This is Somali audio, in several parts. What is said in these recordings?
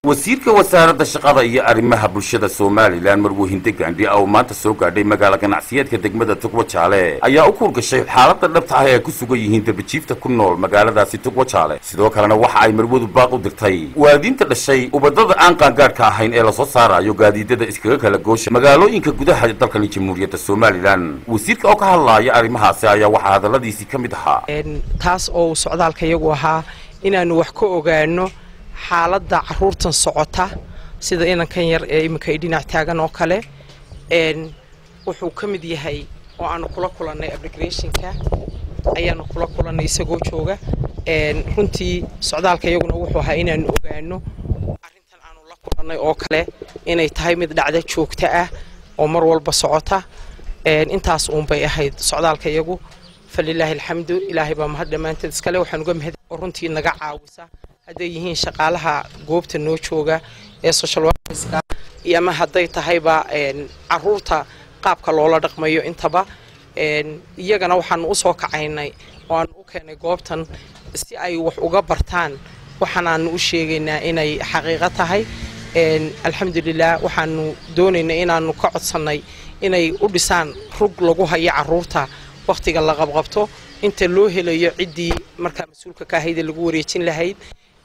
wasiirka wasaaradda shaqada iyo arrimaha bulshada somalilan marwahinde gaandhi oo maanta soo gaadhay magaala ganacsiyeedka degmada tugwajaale ayaa u kuurgashay xaaladda dhabta ah ee ay ku sugan yihiin darbijiifta ku nool magaaladaasi tugwajaale sidoo kalena waxa ay marwadu baaq u dirtay waalidiinta dhashay ubadada aan qaangaadhka ahayn ee lasoo saarayo gaadiidada iskaga kala goosha magaalooyinka gudaha dalkani jamhuuriyadda somalilan wasiirka oo ka hadlaaya arrimahaasi ayaa waxaa hadalladiisii ka mid ahaa taas oo uu socdaalka iyagu ahaa inaannu wax ka ogaano xaaladda caruurtan socota sida inankan yar ee iminka ay dhinac taagan oo kale wuxuu ka mid yahay oo aanu kula kulannay abrigrationka ayaanu kula kulannay isagoo jooga runtii socdaalka iyaguna wuxuu ahaa inaanu ogaano arrintan aanu la kulannay oo kale inay tahay mid dhacda joogta ah oo mar walba socota intaas uunbay ahayd socdaalka iyagu falilaahi alxamdu ilaahay baa mahad dhammaanteed iskale waxaan uga mahad oo runtii naga caawisa hadday yihiin shaqaalaha goobta noo jooga ee social workerska iyo ama hadday tahayba caruurta qaabka loola dhaqmayo intaba iyagana waxaanu usoo kacaynay oo aanu u keenay goobtan si ay wax uga bartaan waxaanaanu u sheegaynaa inay xaqiiqo tahay alxamdulilah waxaanu doonaynay inaanu ka codsannay inay u dhisaan rug lagu hayo caruurta wakhtiga la qabqabto inta loo helayo ciddii markaa mas-uulka ka ahayd ee lagu wareejin lahayd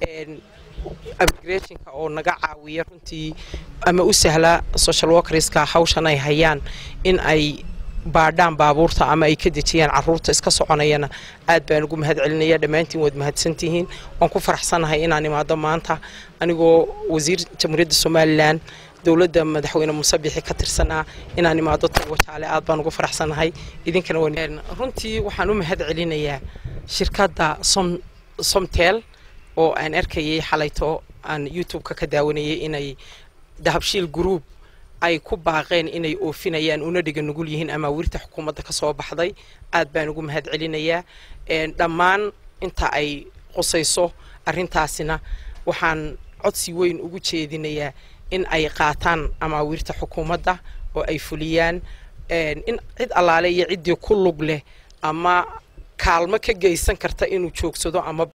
abrigrationka oo naga caawiya runtii ama u sahla social workerska hawshan ay hayaan in ay baadhaan baabuurta ama ay ka dejiyaan caruurta iska soconayana aad baan ugu mahad celinaya dhammaantiin waad mahadsantihiin waan ku faraxsanahay inaan imaado maanta anigoo wasiir jamhuuriyadda somalilan dowladda madaxweyne muuse bixi ka tirsanaa inaan imaado tagwajaale aad baan ugu faraxsanahay idinkana runtii waxaan u mahad celinayaa shirkadda som somtel oo aan arkayay xalayto aan youtube-ka ka daawanayay inay dahabshiil group ay ku baaqeen inay oofinayaan una dhiga nugul yihiin amaawiirta xukuumadda ka soo baxday aad baan ugu mahad celinayaa dhammaan inta ay qusayso arrintaasina waxaan codsi weyn ugu jeedinayaa in ay qaataan amaawiirta xukuumadda oo ay fuliyaan in cid allaale iyo ciddii ku lug leh ama kaalmo ka geysan karta inuu joogsado ama